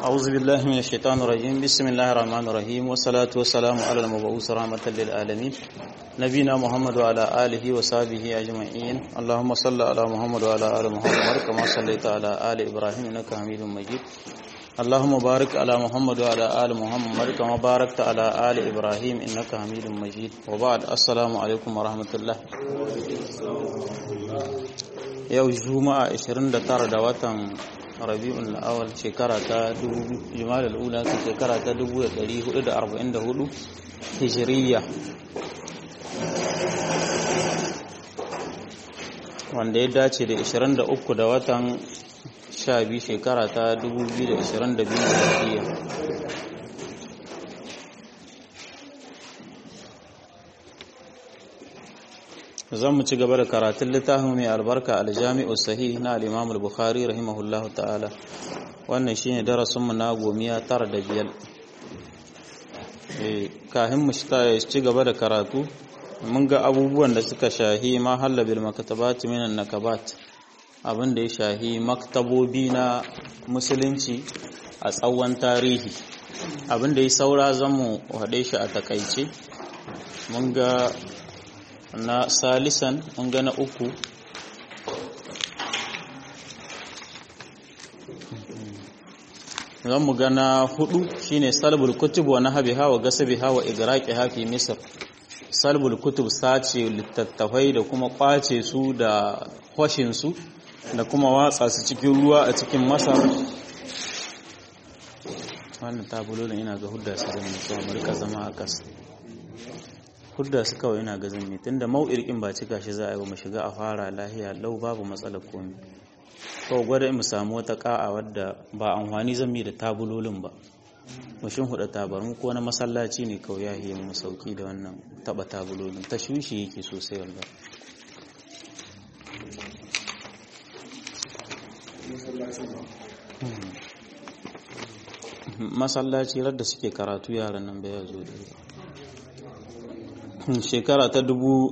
أعوذ بالله من الشيطان الرجيم بسم الله الرحمن الرحيم والصلاة والسلام على المبعوث رحمة للعالمين نبينا محمد وعلى آله وصحبه أجمعين اللهم صل على محمد وعلى آل محمد كما صليت على آل إبراهيم إنك حميد مجيد اللهم بارك على محمد وعلى آل محمد كما باركت على آل إبراهيم إنك حميد مجيد وبعد السلام عليكم ورحمة الله yau juma'a 29 da watan rabi'un awal shekara ta juma'a ula ta shekara ta 1444 hijiriya wanda ya dace da 23 da watan 12 shekara ta 2022 hijiriya zan mu ci gaba da karatun littafin mai albarka aljami'u sahih na al-imam al-bukhari rahimahullahu ta'ala wannan shine darasin mu na gomiya tara da biyar eh kahin mu ci gaba da karatu mun ga abubuwan da suka shahi ma halla bil maktabat minan nakabat abin da ya shahi maktabobi na musulunci a tsawon tarihi abin da ya saura zamu haɗe shi a takaice mun ga na salisan mun ga na uku zan mu ga na hudu shine salbul kutub wa nahbiha wa gasabiha wa igraqiha fi misr salbul kutub sace littattafai da kuma kwace su da hoshin su da kuma watsa su cikin ruwa a cikin masar wannan tabulolin ina ga hudda su zama mutuwa mu rika zama a kasa hudda su kawai ina ga zanne tunda mau'irkin ba cika shi za a yi ba mu shiga a fara lahiya lau babu matsalar komi kawai gwada mu samu wata ka'a wadda ba amfani zan mi da tabulolin ba mu shin huda tabarmu ko na masallaci ne kawai ya yi mu sauki da wannan taba tabulolin ta shushi yake sosai wallahi masallaci radda suke karatu yaran nan bai zo da shekara ta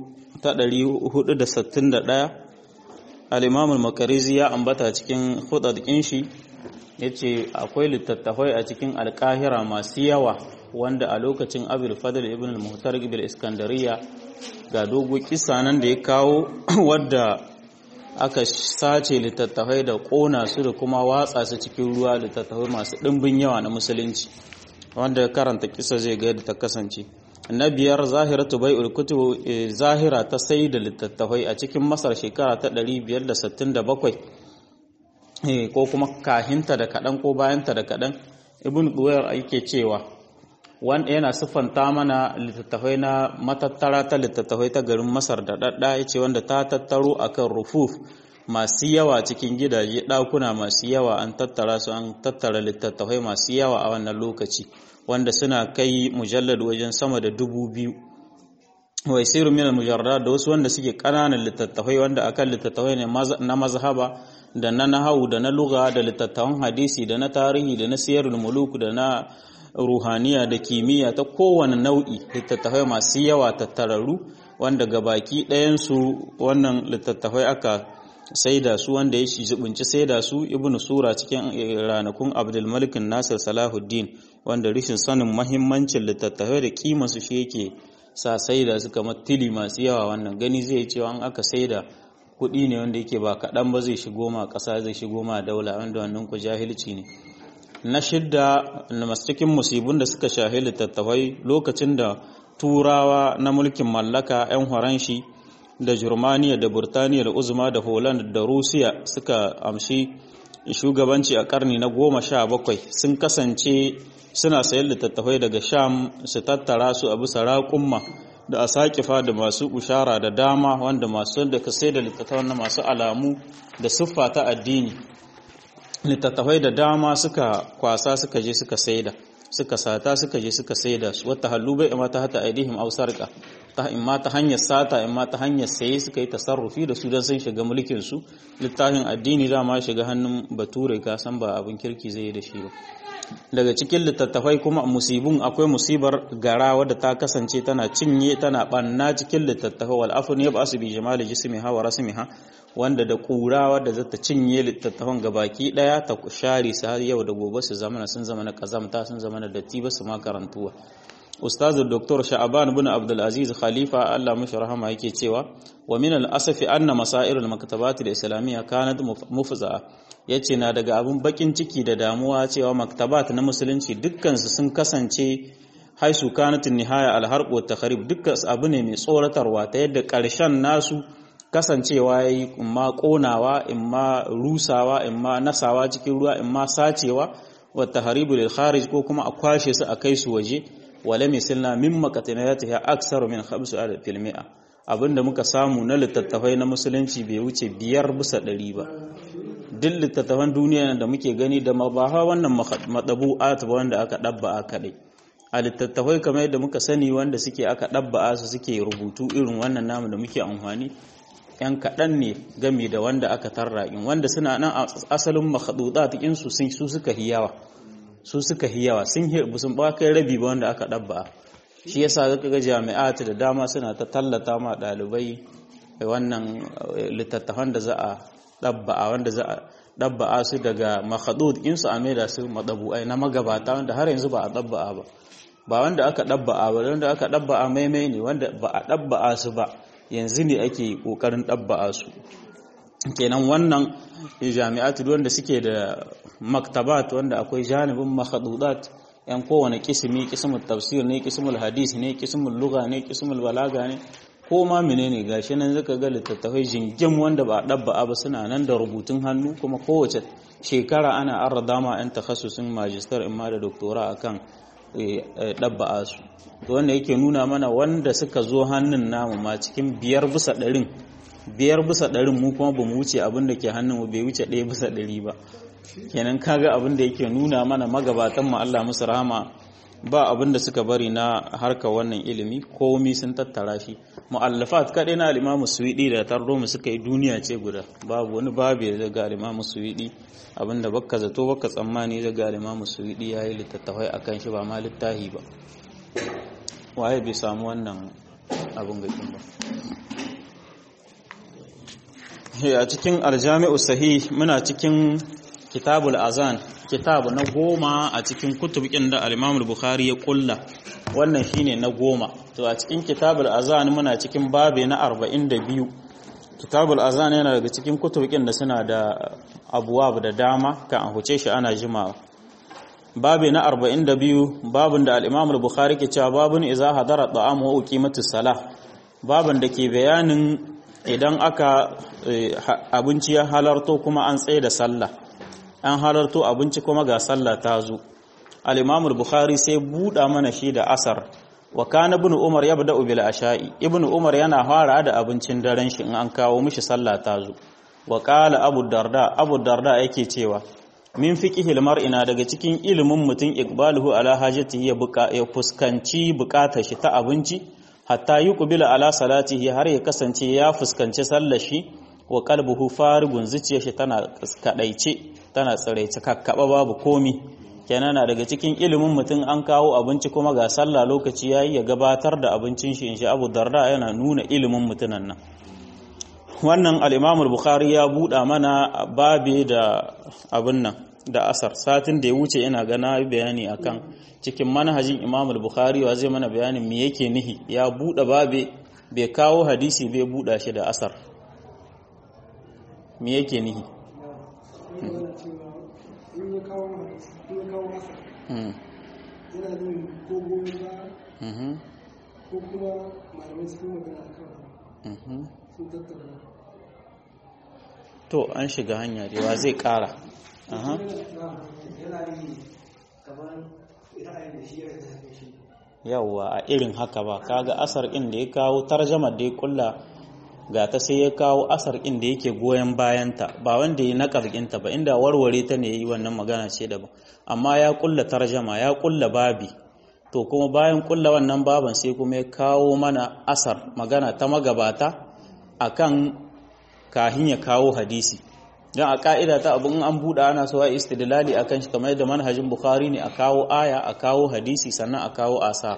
461 al'imamul makarizi ya ambata cikin hudadkin shi ya ce akwai littattafai a cikin alkahira masu yawa wanda a lokacin abul fadl ibn al-muhtar ibn iskandariya ga dogo kisa nan da ya kawo wadda aka sace littattafai da kona su da kuma watsa su cikin ruwa littattafai masu ɗimbin yawa na musulunci wanda karanta kisa zai ga yadda ta kasance na biyar zahiratu bai'ul kutub zahira ta sai da littattafai a cikin masar shekara ta 567 ko kuma kahinta da kaɗan ko bayanta da kaɗan ibn duwayar yake cewa wanda yana siffanta mana littattafai na matattara ta littattafai ta garin masar da ɗaɗɗa ya ce wanda ta tattaro akan rufuf masu yawa cikin gidaje ɗakuna masu yawa an tattara su an tattara littattafai masu yawa a wannan lokaci wanda suna kai mujallad wajen sama da dubu biyu wai siru min mujarrad da wasu wanda suke kananan littattafai wanda akan littattafai ne na mazhaba da na nahawu da na lugha da littattafan hadisi da na tarihi da na siyarul muluk da na ruhaniya da kimiyya ta kowane nau'i littattafai masu yawa tattararru wanda gabaki ɗayan su wannan littattafai aka saida su wanda ya zubunci saida su ibnu sura cikin ranakun abdul malik nasir salahuddin wanda rishin sanin mahimmancin littattafai da kima su shi yake sa saida su kamar tili masu yawa wannan gani zai cewa an aka saida kuɗi ne wanda yake ba kaɗan ba zai shigo ma ƙasa zai shigo ma daula wanda wannan ku jahilci ne na shidda na cikin musibun da suka shahi littattafai lokacin da turawa na mulkin mallaka 'yan horanshi da Germaniya da Burtaniya da Uzma da Holland da Rusiya suka amshi shugabanci a karni na goma sha bakwai sun kasance suna sayan littattafai daga Sham su tattara su a bisa raƙumma da a saƙifa da masu ushara da dama wanda masu da ka sai da littattafai na masu alamu da siffa ta addini littattafai da dama suka kwasa suka je suka saida suka sata suka je suka saida su wata hallu bai ma ta hata aidihim aw sarqa ta imma ta hanyar sata imma ta hanyar saye suka yi tasarrufi da su don sun shiga mulkin su littafin addini da ma shiga hannun bature ka san ba abin kirki zai yi da shi ba daga cikin littattafai kuma musibun akwai musibar gara wadda ta kasance tana cinye tana banna cikin littattafai wal afun ya basu bi jamali jismiha wa rasmiha wanda da ƙura wadda za ta cinye littattafan gabaki ɗaya ta share su har yau da gobe su zama sun zama na ƙazamta sun zama na datti ba su ma karantuwa ustaz dr sha'aban bin abdul aziz khalifa Allah mashi rahama yake cewa wa min al asafi anna masair al maktabat al islamiyya kanat mufza'a yace na daga abun bakin ciki da damuwa cewa maktabat na musulunci dukkan su sun kasance haisu kanat nihaya al harb wa takhrib dukkan abu ne mai tsoratarwa ta yadda karshen nasu kasancewa yayi imma konawa imma rusawa imma nasawa cikin ruwa imma sacewa wa tahribu lil kharij ko kuma a kwashe su a kai su waje wale misalna min makatinayatiha aksaru min 5 fil mi'a abinda muka samu na littattafai na musulunci bai wuce biyar bisa ɗari ba duk littattafan duniya da muke gani da mabaha wannan madabu'at ba wanda aka dabba'a kadai a littattafai kamar yadda muka sani wanda suke aka dabba'a su suke rubutu irin wannan namu da muke amfani yan kaɗan ne gami da wanda aka tarra in wanda suna nan asalin makhadudat su su suka hiyawa su suka yi yawa sun sun ba kai rabi ba wanda aka ɗabba shi yasa zaka ga jami'at da dama suna ta tallata ma ɗalibai wannan littattafan da za a ɗabba wanda za a ɗabba su daga makhadud in su a maida su madabu'ai na magabata wanda har yanzu ba a ɗabba ba ba wanda aka ɗabba ba wanda aka ɗabba maimai ne wanda ba a ɗabba su ba yanzu ne ake ƙoƙarin ɗabba su kenan wannan jami'atu wanda suke da maktabat wanda akwai janibin makhadudat yan kowane kisimi kismul tafsir ne kismul hadis ne kismul lugha ne kismul balaga ne ko ma menene gashi nan zaka ga littattafai jingim wanda ba dabba ba suna nan da rubutun hannu kuma kowace shekara ana arrada ma yan takhassusin magister imma da doktora akan dabba su to wanda yake nuna mana wanda suka zo hannun namu ma cikin biyar bisa ɗarin biyar bisa ɗarin mu kuma ba mu wuce abin da ke hannun mu bai wuce ɗaya bisa ɗari ba kenan kaga abin da yake nuna mana magabatan mu Allah musu rahama ba abin da suka bari na harka wannan ilimi komi sun tattara shi mu'allafat kaɗai na al-Imam Suwidi da tarro mu suka yi duniya ce guda babu wani babu da ga al-Imam Suwidi abinda bakka zato bakka tsammani da ga al-Imam Suwidi yayi littattafai akan shi ba ma littahi ba waye bai samu wannan abin gakin ba a cikin aljami'u sahih muna cikin kitabul azan kitabu na goma a cikin kutubukin da al-imam bukhari ya kulla wannan shine na goma to a cikin kitabul azan muna cikin babe na 42 kitabul azan yana daga cikin kutubukin da suna da abuwab da dama kan a huce shi ana jimawa babe na 42 babun da al-imam bukhari ke cewa babun idza hadara ta'am wa uqimatus salah babun da ke bayanin idan aka abinci ya halarto kuma an tsaye da sallah an halarto abinci kuma ga sallah ta zo al-imam bukhari sai buɗa mana shi da asar wa kana ibn umar yabda bil asha'i ibn umar yana fara da abincin daren shi in an kawo mishi sallah ta zo wa qala abu darda abu darda yake cewa min fiqhil mar'ina daga cikin ilimin mutum iqbaluhu ala hajatihi ya fuskanci bukatar shi ta abinci hatta yi kubila ala salatihi har ya kasance ya fuskanci sallar shi wa kalbuhu farigun zuciyar shi tana kadaice tana tsiraice kakkaba babu komi kenan na daga cikin ilimin mutum an kawo abinci kuma ga sallah lokaci yayi ya gabatar da abincin shi insha Abu Darda yana nuna ilimin mutunan nan wannan al-Imam al-Bukhari ya buɗa mana babe da abin nan da asar satin da ya wuce ina gana bayani akan cikin manhajin Imam al-Bukhari wa zai mana bayanin me yake nihi ya bude babe bai kawo hadisi bai buda shi da asar me yake nihi ko kuma malamai sun magana akan sun tattauna to an shiga hanya da wa zai kara aha yawwa a irin haka ba kaga asar ɗin da ya kawo tarjamar da ya kulla ga ta sai ya kawo asar ɗin da yake goyon bayanta ba wanda ya naƙar ɗinta ba inda warware ta ne yi wannan magana ce daban amma ya kulla tarjama ya kulla babi to kuma bayan kulla wannan baban sai kuma ya kawo mana asar magana ta magabata akan kahin ya kawo hadisi don a ka'ida ta abin an buɗe ana so a istidlali akan shi kamar yadda manhajin bukhari ne a kawo aya a kawo hadisi sannan a kawo asar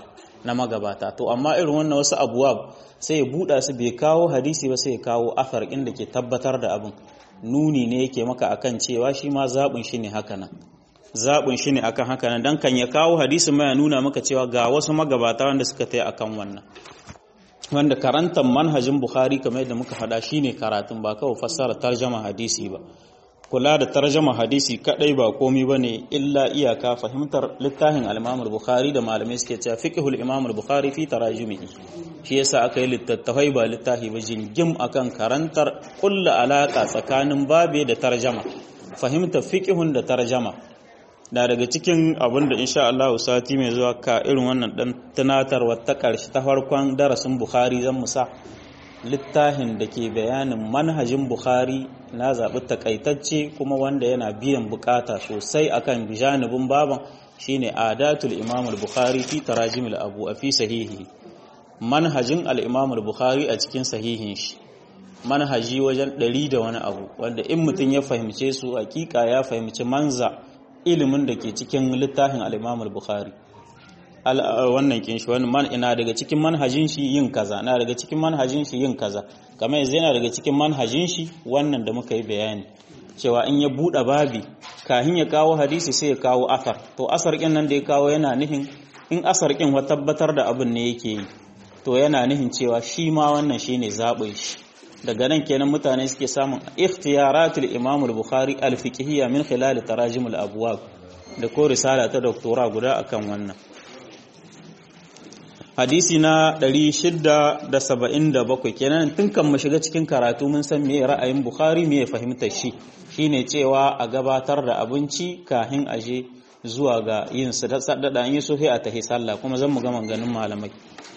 na magabata to amma irin wannan wasu abuwa sai ya buɗa su bai kawo hadisi ba sai ya kawo athar inda ke tabbatar da abin nuni ne yake maka akan cewa shi ma zaɓin shi ne haka nan zaɓin shi ne akan haka nan don kan ya kawo hadisi ma ya nuna maka cewa ga wasu magabata wanda suka tai akan wannan wanda karantar manhajin bukhari kamar yadda muka faɗa shine karatun ba kawai fassara tarjama hadisi ba kula da tarjama hadisi kadai ba komi bane illa iyaka fahimtar littafin al-Imam bukhari da malamai suke cewa fiqhul Imam bukhari fi tarajumihi shi yasa aka yi littattafai ba littafi ba jingim akan karantar kulla alaka tsakanin babe da tarjama fahimtar fiqhun da tarjama da daga cikin abin da insha Allah sati mai zuwa ka irin wannan dan tunatarwa ta karshe ta farkon darasin bukhari zan musa littafin da ke bayanin manhajin Bukhari na zaɓi takaitacce kuma wanda yana biyan bukata sosai akan janibin baban shine adatul imam al-bukhari fi tarajim al-abu a fi sahihi manhajin al-imam al-bukhari a cikin sahihin shi manhaji wajen ɗari da wani abu wanda in mutum ya fahimce su hakika ya fahimci manza ilimin da ke cikin littafin al-imam al-bukhari wannan kin shi wani man ina daga cikin manhajin shi yin kaza na daga cikin manhajin shi yin kaza kamar yanzu yana daga cikin manhajin shi wannan da muka yi bayani cewa in ya buɗe babi kahin ya kawo hadisi sai ya kawo asar to asar kin nan da ya kawo yana nihin in asar kin wa tabbatar da abin ne yake yi to yana nihin cewa shi ma wannan shine zaɓin shi daga nan kenan mutane suke samun ikhtiyaratul imam al-bukhari al-fiqhiyya min khilal tarajim al-abwab da ko risala ta doktora guda akan wannan hadisi na 677 kenan tun kan mu shiga cikin karatu mun san meye ra'ayin bukhari meye fahimtar shi shine cewa a gabatar da abinci kahin aje zuwa ga yin su da sadada an yi sofi a tahi sallah kuma zan mu ga ganin malamai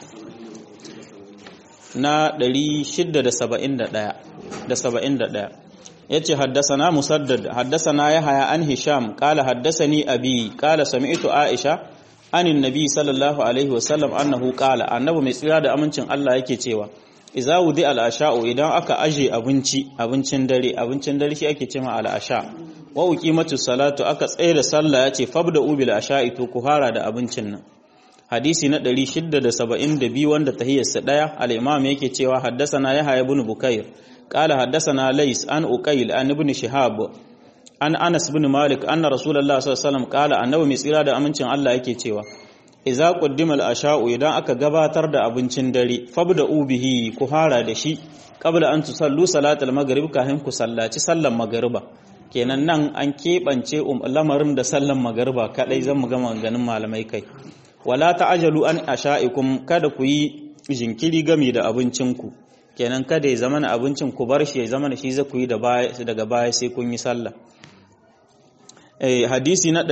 na 671 da 71 yace haddasana musaddad haddasana yahya an hisham qala haddasani abi qala sami'tu aisha anin nabi sallallahu alaihi wasallam annahu qala annabi mai tsira da amincin Allah yake cewa idza wudi al-asha'u idan aka aje abinci abincin dare abincin dare shi ake cewa al-asha wa uqimatu salatu aka tsaye da sallah yace fabda ubil asha'i to ku fara da abincin nan hadisi na 672 wanda tahiyyarsa daya al-imam yake cewa haddathana yahya ibn bukair qala haddathana lays an uqayl an ibn shihab an Anas bin Malik anna Rasulullah sallallahu alaihi wasallam kala annabi mai tsira da amincin Allah yake cewa idza quddima al-asha'u idan aka gabatar da abincin dare fabda ubihi ku fara da shi qabla an tusallu salatal maghrib kafin ku sallaci sallan magriba kenan nan an kebance lamarin da sallan magriba kadai zan mu ga maganganun malamai kai wala ta'ajalu an asha'ikum kada ku yi jinkiri game da abincinku kenan kada ya zama na abincin ku bar shi ya zama shi za ku yi daga baya sai kun yi sallah hadisi na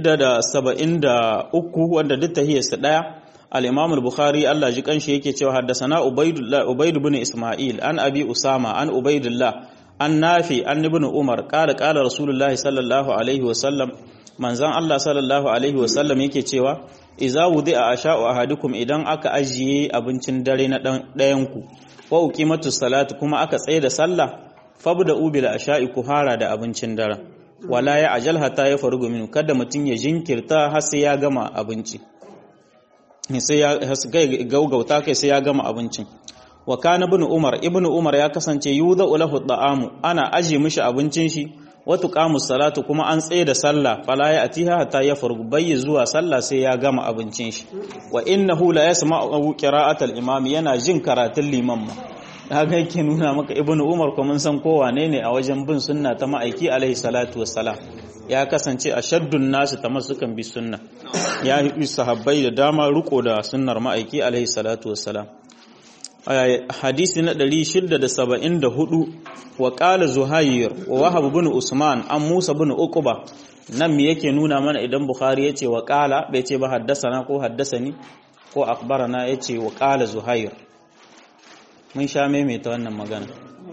673 wanda duk tahiyarsa daya al-Imam al-Bukhari Allah ji kanshi yake cewa haddathana Ubaydullah Ubayd ibn Isma'il an Abi Usama an Ubaydullah an Nafi an ibn Umar qala qala Rasulullahi sallallahu alaihi wa sallam manzon Allah sallallahu alaihi wa sallam yake cewa idza wudi'a asha'u ahadukum idan aka ajiye abincin dare na ɗayan ku wa uqimatu salatu kuma aka tsaye da sallah fabda ubil asha'i ku hara da abincin dare wala ya ajal hatta ya farugu minu kada mutum ya jinkirta har sai ya gama abinci sai ya gaugauta kai sai ya gama abincin wa kana ibn umar ibn umar ya kasance yuda lahu da'amu ana aje mishi abincin shi wa tuqamu salatu kuma an tsaye da sallah fala ya atiha hatta ya farugu bayyi zuwa sallah sai ya gama abincin shi wa innahu la yasma'u qira'atal imam yana jin karatun liman ma haka yake nuna maka ibn umar ko mun san kowa ne ne a wajen bin sunna ta ma'aiki alaihi salatu wassalam ya kasance a shaddun nasu ta masukan bi sunna ya yi sahabbai da dama riko da sunnar ma'aiki alaihi salatu wassalam hadisi na 674 wa qala zuhair wa wahab bin usman an musa bin uqba nan me yake nuna mana idan bukhari yace wa qala bai ce ba haddasana ko haddasani ko akbarana yace wa qala zuhair mun sha maimaita wannan magana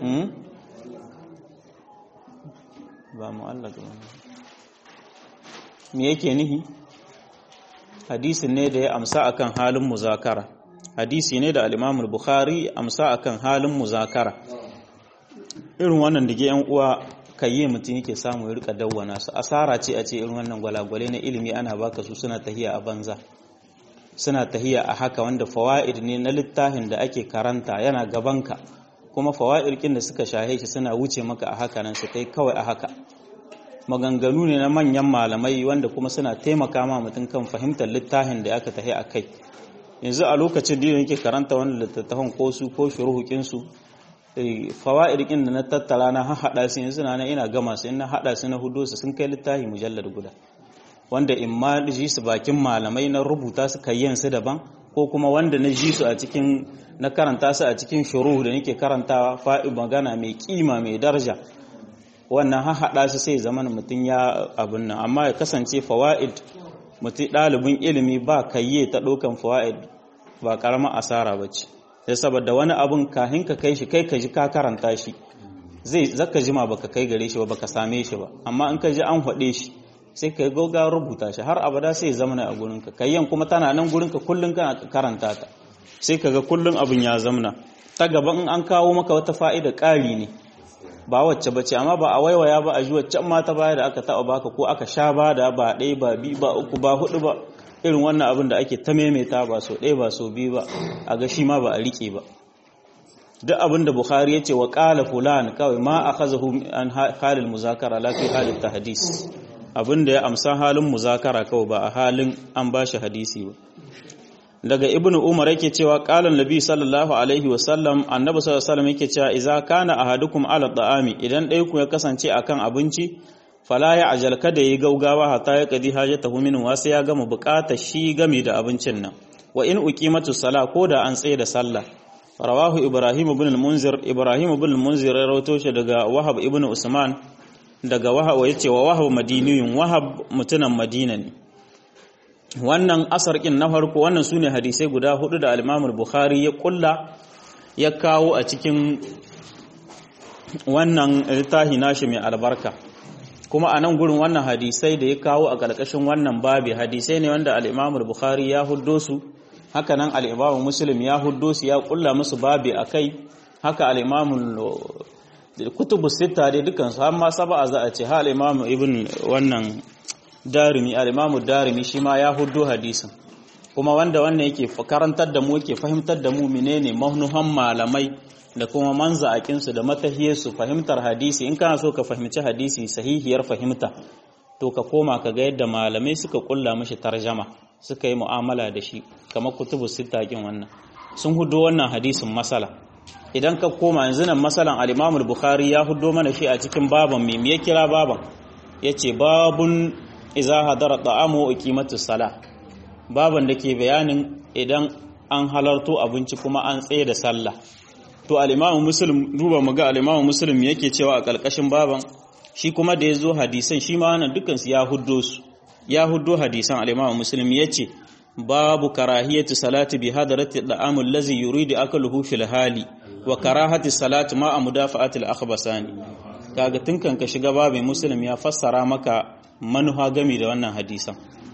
ba mu Allah ga me yake nihi hadisin ne da ya amsa akan halin muzakara hadisi ne da al-Imam al-Bukhari amsa akan halin muzakara irin wannan dige yan uwa kayye mutum yake samu ya rika dawwana su asara ce a ce irin wannan gwalagwale na ilimi ana baka su suna tahiya a banza suna tahiya a haka wanda fawaid ne na littafin da ake karanta yana gabanka kuma fawaid kin da suka shahe shi suna wuce maka a haka nan su kai kawai a haka maganganu ne na manyan malamai wanda kuma suna taimaka ma mutum kan fahimtar littafin da aka tahi a kai yanzu a lokacin da yake karanta wani littattafan ko su ko shuruhukin su fawaid kin da na tattara na haɗa su yanzu na ina gama su ina haɗa su na hudu su sun kai littafi mujallar guda wanda in ma ji su bakin malamai na rubuta su yin su daban ko kuma wanda na ji su a cikin na karanta su a cikin shuruhu da nake karantawa fa'i magana mai kima mai daraja wannan haɗa su sai zaman mutum ya abin nan amma ya kasance fawaid mutum ɗalibin ilimi ba kayye ta ɗaukan fawaid ba ƙaramar asara ba ce sai saboda wani abun kahin ka kai shi kai ka ji ka karanta shi zai zaka jima baka kai gare shi ba baka same shi ba amma in ka ji an haɗe shi sai ka yi gauga rubuta shi har abada sai zamana a gurinka kayyan kuma tana nan gurinka kullum kana karanta ta sai ka ga kullum abin ya zamana ta gaba in an kawo maka wata fa'ida ƙari ne ba wacce bace amma ba a waiwaya ba a ji waccan ma ta baya da aka taɓa baka ko aka sha ba da ba ɗaya ba biyu ba uku ba hudu ba irin wannan abin da ake ta maimaita ba so ɗaya ba so biyu ba a ga shi ma ba a riƙe ba duk abin da Bukhari ya ce wa ƙala fulan kawai ma a kazahu an halin muzakara lafi halin ta hadis abin da ya amsa halin muzakara kawai ba a halin an ba shi hadisi ba daga ibn umar yake cewa qalan nabi sallallahu alaihi wasallam annabi sallallahu alaihi wasallam yake cewa idza kana ahadukum ala ta'ami idan ɗaya ku ya kasance akan abinci fala ya ajal kada yi gaugawa hatta ya kadi hajatahu min wa sai ya gama buƙatar shi game da abincin nan wa in uqimatu sala ko da an tsaye da sallah rawahu ibrahim ibn al-munzir ibrahim ibn al-munzir ya rawato shi daga wahab ibn usman daga wahab yace wa wahab madaniyun wahab mutunan madina ne wannan asar kin na farko wannan sune hadisai guda hudu da al-imam al-bukhari ya kulla ya kawo a cikin wannan littafi nashi mai albarka kuma a nan gurin wannan hadisai da ya kawo a ƙarƙashin wannan babi hadisai ne wanda al-imam al-bukhari ya huddo su haka nan al'imamu muslim ya huddo su ya kulla musu babi a kai haka al'imamu kutubu sita dai dukansu har ma saba a za a ce ha al'imamu ibn wannan darimi al'imamu darimi shi ma ya huddo hadisin kuma wanda wannan yake karantar da mu yake fahimtar da mu menene mahnuhan malamai da kuma manza'akinsu da matahiyarsu fahimtar hadisi in kana so ka fahimci hadisi sahihiyar fahimta to ka koma ka ga yadda malamai suka kulla mashi tarjama suka yi mu'amala da shi kamar kutubu sittakin wannan sun hudo wannan hadisin masala idan ka koma yanzu nan masalan al-Imam al-Bukhari ya hudo mana shi a cikin baban me ya kira baban yace babun iza hadara ta'amu wa iqimatus sala baban da ke bayanin idan an halarto abinci kuma an tsaye da sallah to al-Imam Muslim duba mu ga al-Imam Muslim yake cewa a kalkashin baban shi kuma da yazo hadisan shi ma wannan dukkan su ya huddo su ya huddo hadisan al-Imam Muslim yace babu karahiyatu salati bi hadarati al-amul ladzi yuridu akluhu fil hali wa karahati salati ma mudafa'ati al-akhbasani kaga tunkan ka shiga babu Muslim ya fassara maka manuha gami da wannan hadisan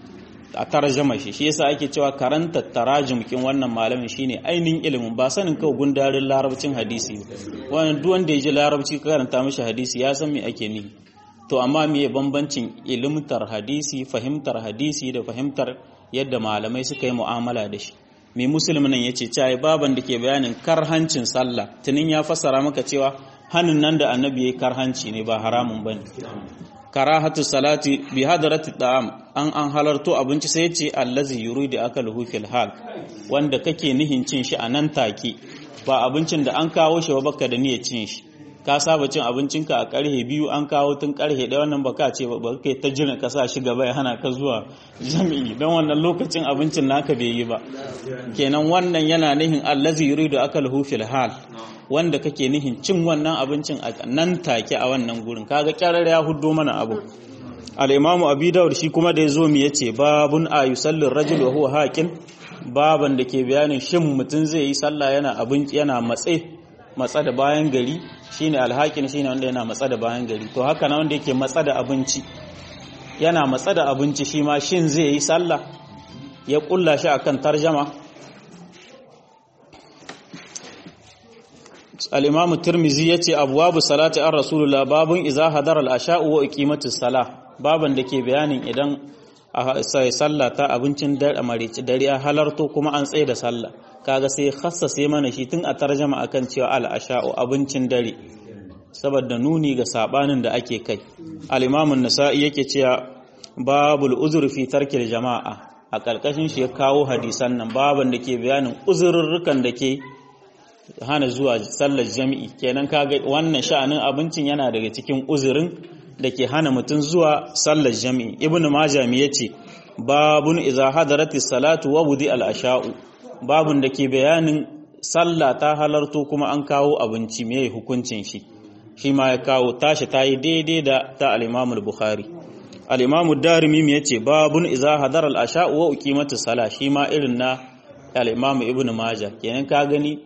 a tarjama shi shi yasa ake cewa karanta tarajum kin wannan malamin shine ainihin ilimin ba sanin kawai gundarin larabcin hadisi wannan duk wanda ya ji larabci karanta mishi hadisi ya san me ake nihi to amma me bambancin ilimtar hadisi fahimtar hadisi da fahimtar yadda malamai suka yi mu'amala da shi mai musulmi nan yace cewa baban da ke bayanin karhancin sallah tunin ya fassara maka cewa hannun nan da annabi yayi karhanci ne ba haramun bane karahatu salati bi hadarati da'am an an halarto abinci sai yace allazi yuridu akaluhu fil hal wanda kake nihin cin shi a nan take ba abincin da an kawo shi ba baka da niyyar cin shi ka saba cin abincinka a karhe biyu an kawo tun karhe ɗaya wannan baka ce ba kai ta jira ka sa shi gaba ya hana ka zuwa jami'i don wannan lokacin abincin naka bai yi ba kenan wannan yana nihin allazi yuridu akaluhu fil hal wanda kake nihin cin wannan abincin a nan take a wannan gurin kaga kyarar ya huddo mana abu al-imamu abi dawud shi kuma da yazo mu yace babun ayusallir rajul wa huwa haqin baban da ke bayanin shin mutum zai yi sallah yana abinci yana matse matsa da bayan gari shine alhakin shine wanda yana matsa da bayan gari to haka na wanda yake matsa da abinci yana matsa da abinci shi ma shin zai yi sallah ya kulla shi akan tarjama al-imam tirmizi yace abwabu salati ar rasulullah babun iza hadara al-asha'u wa iqimatus salah baban da ke bayanin idan a sai sallah ta abincin dare marici dare ya halarto kuma an tsaye da sallah kaga sai khassase mana shi tun a tarjama akan cewa al-asha'u abincin dare saboda nuni ga sabanin da ake kai al-imam an-nasa'i yake cewa babul uzur fi tarkil jama'a a karkashin shi ya kawo hadisan nan baban da ke bayanin uzurrukan da ke hana zuwa sallar jami'i kenan kaga wannan sha'anin abincin yana daga cikin uzurin da ke hana mutum zuwa sallar jami'i ibnu majah me yace babun iza hadaratis salatu wa budi al-asha'u babun da ke bayanin sallah ta halarto kuma an kawo abinci me hukuncin shi shi ma ya kawo tashi ta yi daidai da ta al-imam al-bukhari al-imam ad-darimi me yace babun iza hadara al-asha'u wa uqimatus sala shi ma irin na al-imam ibnu majah kenan ka gani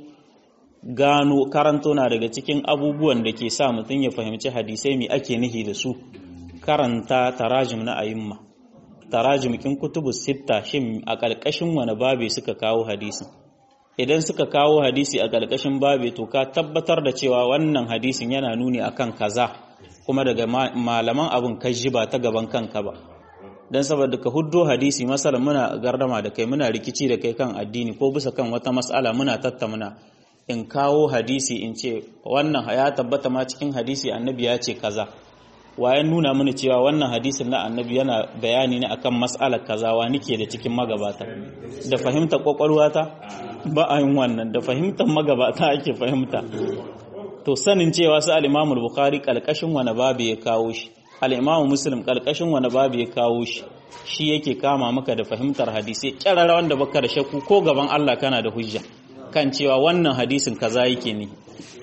gano karanto na daga cikin abubuwan da ke sa mutum ya fahimci hadisai mai ake nihi da su karanta tarajim na ayimma tarajim kin kutubu sitta shin a ƙarƙashin wani babe suka kawo hadisi idan suka kawo hadisi a ƙarƙashin babe to ka tabbatar da cewa wannan hadisin yana nuni akan kaza kuma daga malaman abin kaji ba ta gaban kanka ba dan saboda ka huddo hadisi masalan muna gardama da kai muna rikici da kai kan addini ko bisa kan wata mas'ala muna tattauna in kawo hadisi in ce wannan ya tabbata ma cikin hadisi annabi ya ce kaza wayan nuna mini cewa wannan hadisin na annabi yana bayani ne akan mas'alar kaza wa nike da cikin magabata da fahimta kwakwalwata ba a yin wannan da fahimtar magabata ake fahimta to sanin cewa su al-Imam bukhari kalkashin wani babu ya kawo shi al-Imam Muslim kalkashin wani babu ya kawo shi shi yake kama maka da fahimtar hadisi kyarara wanda baka da shakku ko gaban Allah kana da hujja kan cewa wannan hadisin kaza yake ne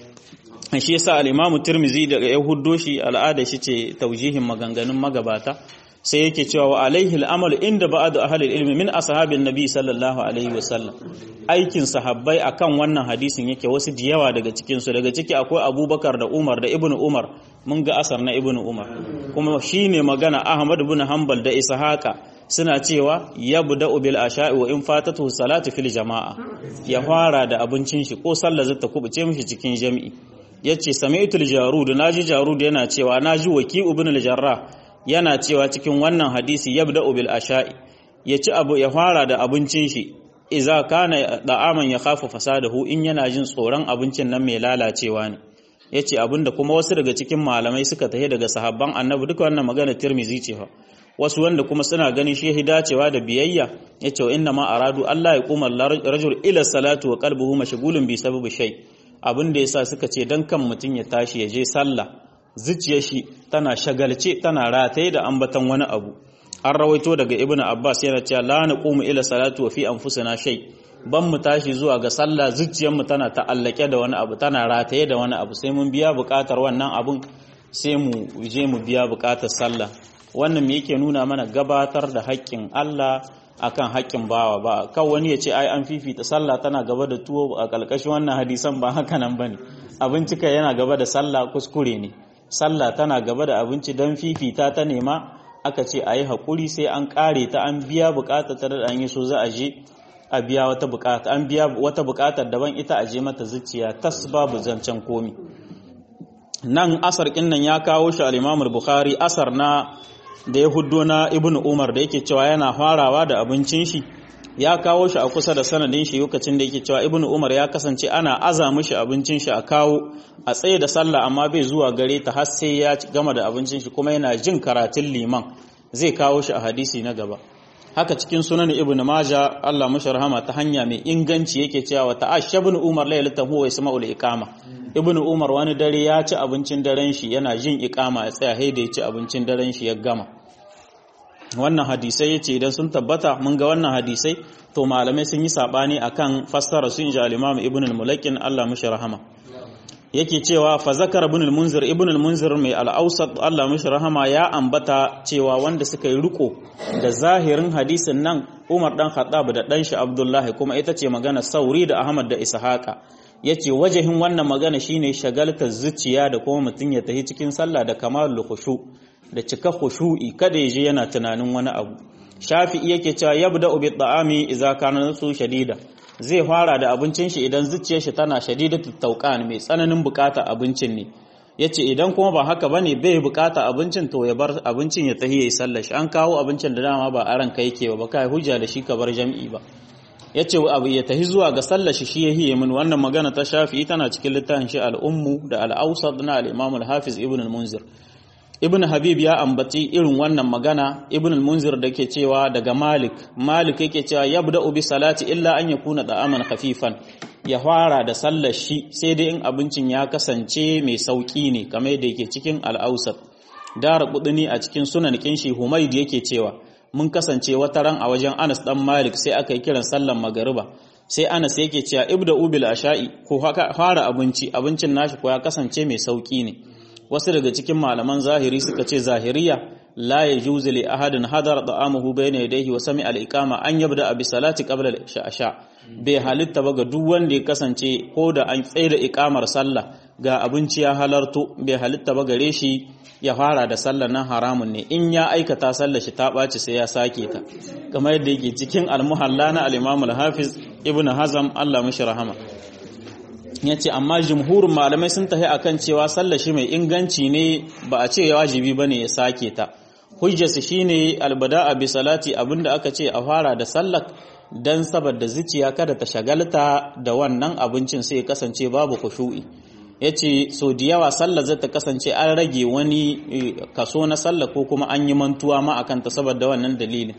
shi yasa al-Imam Tirmidhi daga ya huddo shi al'ada shi ce taujihin maganganun magabata sai yake cewa wa alaihi al-amal inda ba'd ahli ilmi min ashabin nabi sallallahu alaihi wasallam aikin sahabbai akan wannan hadisin yake wasu da yawa daga cikin su daga ciki akwai Abubakar da Umar da Ibn Umar mun ga asar na Ibn Umar kuma shine magana Ahmad ibn Hanbal da Ishaqa suna cewa ya buda bil asha'i wa in fatatu salatu fil jama'a ya fara da abincin shi ko sallar zata kubuce mishi cikin jami'i yace sami'tul jarud naji jarud yana cewa naji waki ibn al-jarrah yana cewa cikin wannan hadisi yabda bil asha'i yaci abu ya fara da abincin shi idza kana da'aman ya khafu fasadahu in yana jin tsoron abincin nan mai lalacewa ne yace abinda kuma wasu daga cikin malamai suka tahi daga sahabban annabi duka wannan magana tirmizi ce fa wasu wanda kuma suna ganin shi dacewa da biyayya ya ce wa inna ma aradu Allah ya kuma rajul ila salatu wa qalbuhu mashghulun bi sababi shay abin da yasa suka ce dan kan mutun ya tashi ya je sallah zuciyar shi tana shagalce tana rataye da ambaton wani abu an rawaito daga ibnu abbas yana cewa la naqumu ila salatu wa fi anfusina shay ban mu tashi zuwa ga sallah zuciyar mu tana ta'allake da wani abu tana rataye da wani abu sai mun biya bukatar wannan abun sai mu je mu biya bukatar sallah wannan me yake nuna mana gabatar da haƙƙin Allah akan haƙƙin bawa ba kawai wani ya ce ai an fifita sallah tana gaba da tuwo a ƙalƙashin wannan hadisan ba haka nan bane abinci kai yana gaba da sallah kuskure ne sallah tana gaba da abinci don fifita ta nema aka ce a yi haƙuri sai an ƙare ta an biya buƙatar ta da an yi so za a je a biya wata buƙata an biya wata buƙatar daban ita a je mata zuciya tas babu zancen komi nan asar kin nan ya kawo shi al-Imam bukhari asar na da ya huddo na Ibn Umar da yake cewa yana farawa da abincin shi ya kawo shi a kusa da sanadin shi lokacin da yake cewa Ibn Umar ya kasance ana aza mishi abincin shi a kawo a tsaye da sallah amma bai zuwa gare ta har sai ya gama da abincin shi kuma yana jin karatun liman zai kawo shi a hadisi na gaba haka cikin sunan Ibn Majah Allah mashi rahama ta hanya mai inganci yake cewa ta'ashshabun Umar laylatan huwa yasma'ul iqama ibn umar wani dare ya ci abincin daren shi yana jin ikama ya tsaya haida ya ci abincin daren shi ya gama wannan hadisai yace idan sun tabbata mun ga wannan hadisai to malamai sun yi sabani akan fassara su inji al-imam ibn al-mulakin Allah mishi rahama yake cewa fa zakar ibn al-munzir ibn al-munzir mai al-awsat Allah mishi rahama ya ambata cewa wanda suka yi riko da zahirin hadisin nan Umar dan Khattab da dan shi Abdullahi kuma ita ce magana Sauri da Ahmad da Ishaqa yace wajahin wannan magana shine shagaltar zuciya da kuma mutum ya tafi cikin sallah da kamalul khushu da cika khushu'i kada ya je yana tunanin wani abu shafi'i yake cewa yabda bi ta'ami idza kana su shadida zai fara da abincin shi idan zuciyar shi tana shadidatu tauqan mai tsananin bukata abincin ne yace idan kuma ba haka bane bai bukata abincin to ya bar abincin ya tahi yayi sallar shi an kawo abincin da dama ba aran kai yake ba kai hujja da shi ka bar jami'i ba yace abu ya tahi zuwa ga sallar shi shi yahiye min wannan magana ta Shafi'i tana cikin littafin shi al-Ummu da al-Awsat na al-Imam al-Hafiz Ibn al-Munzir Ibn Habib ya ambaci irin wannan magana Ibn al-Munzir da ke cewa daga Malik Malik yake cewa yabda'u bi salati illa an yakuna da'aman khafifan ya fara da sallar shi sai dai in abincin ya kasance mai sauki ne kamar yadda yake cikin al-Awsat Dara Qudni a cikin sunan kinshi Humayd yake cewa mun kasance wata ran a wajen Anas dan Malik sai aka yi kiran sallar magariba sai Anas yake cewa ibda ubil asha'i ko fara abinci abincin nashi ko ya kasance mai sauki ne wasu daga cikin malaman zahiri suka ce zahiriya la yajuzu li ahadin hadara da'amuhu bayna yadayhi wa sami al-iqama an yabda bi salati qabla al-isha bai halitta ba ga duk wanda ya kasance ko da an tsaye da iqamar sallah ga abinci ya halarto bai halitta ba gare shi ya fara da sallar nan haramun ne in ya aikata sallar shi ta ɓaci sai ya sake ta kamar yadda yake cikin almuhalla na al-imam al-hafiz ibnu hazam Allah mishi rahama yace amma jumhurin malamai sun tafi akan cewa sallar shi mai inganci ne ba a ce wajibi bane ya sake ta hujjarsa shine albada'a bi salati abinda aka ce a fara da sallar dan saboda zuciya kada ta shagalta da wannan abincin sai kasance babu khushu'i ya ce so da yawa sallah zai ta kasance an rage wani kaso na sallah ko kuma an yi mantuwa ma a kanta saboda wannan dalilin